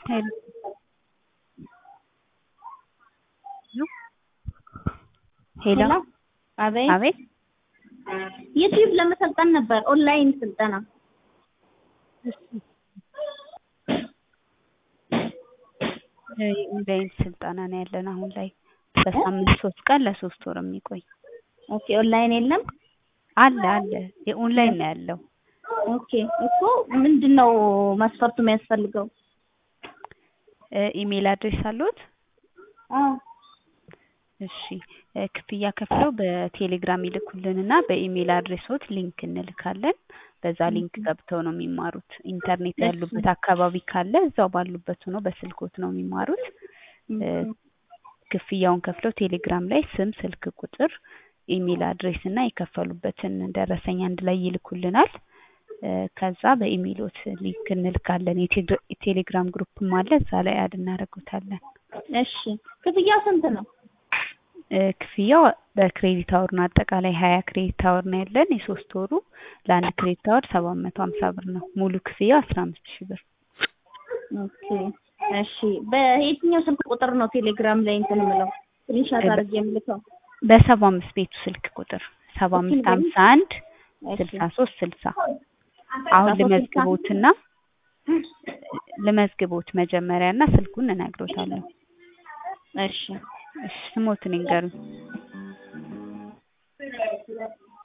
ሄሎ ሄሎ ሄሎ አቤት አቤት ዩቲዩብ ለመሰልጠን ነበር ኦንላይን ስልጠና የኦንላይን ስልጠና ነው ያለን አሁን ላይ በሳምንት ሶስት ቀን ለሶስት ወር የሚቆይ ኦኬ ኦንላይን የለም አለ አለ የኦንላይን ነው ያለው ኦኬ እኮ ምንድን ነው መስፈርቱ የሚያስፈልገው ኢሜል አድሬስ አለዎት አዎ እሺ ክፍያ ከፍለው በቴሌግራም ይልኩልንና በኢሜል አድሬሶት ሊንክ እንልካለን በዛ ሊንክ ገብተው ነው የሚማሩት ኢንተርኔት ያሉበት አካባቢ ካለ እዛው ባሉበት ሆኖ በስልኮት ነው የሚማሩት ክፍያውን ከፍለው ቴሌግራም ላይ ስም ስልክ ቁጥር ኢሜል አድሬስ እና የከፈሉበትን ደረሰኝ አንድ ላይ ይልኩልናል ከዛ በኢሜሎት ሊንክ እንልካለን የቴሌግራም ግሩፕም አለ እዛ ላይ አድ እናደርጉታለን እሺ ክፍያው ስንት ነው ክፍያው በክሬዲት አወር ነው አጠቃላይ ሀያ ክሬዲት አወር ነው ያለን የሶስት ወሩ ለአንድ ክሬዲት አወር ሰባት መቶ ሀምሳ ብር ነው ሙሉ ክፍያው አስራ አምስት ሺህ ብር ኦኬ እሺ በየትኛው ስልክ ቁጥር ነው ቴሌግራም ላይ እንትን የምለው ስክሪንሻት አድርጌ የምልከው በሰባ አምስት ቤቱ ስልክ ቁጥር ሰባ አምስት ሀምሳ አንድ ስልሳ ሶስት ስልሳ አሁን ልመዝግቦትና ልመዝግቦት መጀመሪያ እና ስልኩን እነግሮታለሁ እሺ እሺ ስሞትን ይንገሩኝ